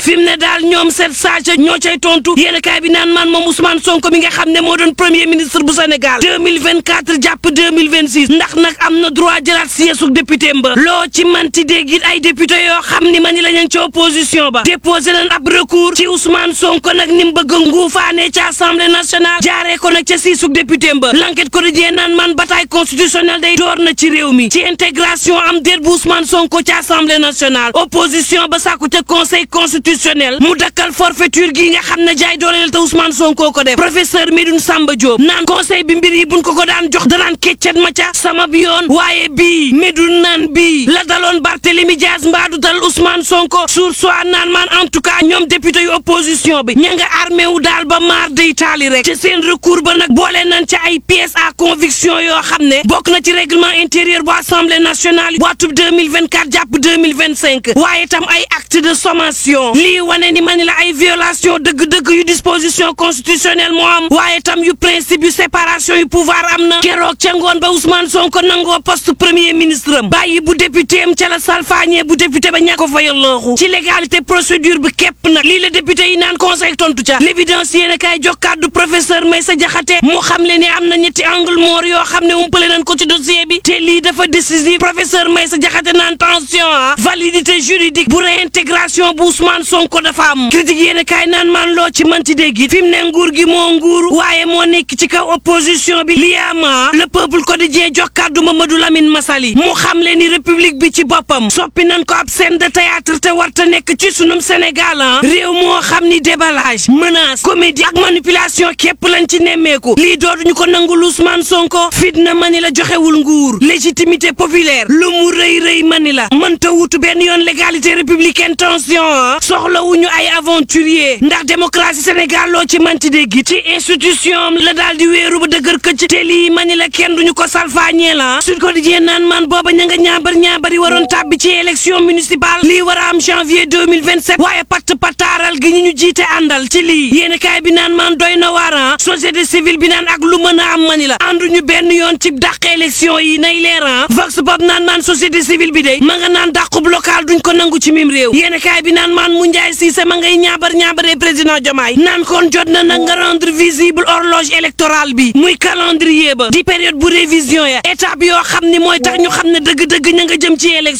fi mu ne daal ñoom sept sages ñoo cay tontu yéen kaay bi naan man moom Ousmane Sonko mi nga xam ne moo doon premier ministre bu Sénégal 2024 jàpp 2026 ndax nag am na droit jëlaat siège député mba loo ci manti dégg it ay député yoo xam ni ma ni la ñu ci opposition ba déposé nañ ab recours ci Ousmane Sonko nag ni mu bëgg a nguufaane ci assemblée nationale jaaree ko nag ca siisug député mba l'enquête quotidien naan man bataille constitutionnelle day door na ci réew mi ci intégration am déet bu Ousmane Sonko ci assemblée nationale opposition ba sàkku ca conseil constitutionnel mu dakkal forfaiture gi nga xam ne jaay dooleel te Ousmane Sonko ko def professeur Medoune Samba Diop naan conseil bi mbir yi buñ ko ko daan jox danaan keccet ma ca sama bi yoon waaye bii Medoune naan bii la daloon Barthélémy Dias mbaadu dal Ousmane Sonko sur soit naan man en tout cas ñoom député yu opposition bi ña nga armé wu daal ba maar day taali rek ci seen recours ba nag boole nañ ca ay pièces à conviction yoo xam ne bokk na ci règlement intérieur bu assemblée nationale waatub 2024 jàpp 2025 waaye tam ay acte de sommation lii wane ni ma ni la ay violation dëgg-dëgg yu disposition constitutionnelle moo am waaye tam yu principe yu séparation yu pouvoir am na keroog ca ngoon ba Ousmane Sonko nangoo poste premier ministre am bàyyi bu député am ca la salfaañee bu député ba ñàkk ko fayal looxu ci légalité procédure bi képp nag lii la député yi naan conseil tontu ca l'évidence yéen a kaay jox kàddu professeur Maysa Jaxate mu xam le ne am na ñetti angle mort yoo xam ne umpale nañ ko ci dossier bi te lii dafa décisif professeur Maysa Jaxate naan tension ah validité juridique bu réintégration bu Ousmane Sonko dafa am critique yéen a kaay naan man loo ci manti dégg it fi mu ne nguur gi moo nguur waaye moo nekk ci kaw opposition bi lii ama le peuple quotidien jox kàddu Mamadou Lamine Massaly mu xam le ni république bi ci boppam soppi nañ ko ab scène de théâtre te warta nekk ci sunum Sénégal ah réew moo xam ni déballage menace comédie ak manipulation képp lañ ci nemmeeku lii dootuñu ko nangul Ousmane Sonko fitna mani la joxewul nguur légitimité populaire lu mu rëy rëy mani la mënta wutu benn yoon légalité républicaine tension ah soxlawuñu ay aventurier ndax démocratie Sénégal loo ci manti dégg ci institution la daal di wéeru ba dëgër këcc te lii mani la kenn duñu ko salfaañee la Sud Quotidien naan man booba ña nga ñaabar ñaabari waroon tàbbi ci élection municipale lii war a am janvier 2027 waaye patt pataaral gi ñu ñu jiite àndal ci lii yéen kaay bi naan man doy na waar société civile bi naan ak lu mën a am mani la ànduñu benn yoon ci dàq élection yi nay leer vox pop naan man société civile bi de ma nga naan dàqub local duñ ko nangu ci mim réew yéen kaay bi naan man mu njaay siise ma ngay ñaabar ñaabaree président Diomaye naan kon jot na nag nga rendre visible horloge électorale bi muy calendrier ba di période bu révision ya étape yoo xam ni mooy tax ñu xam ne dëgg-dëgg ña nga jëm ci élection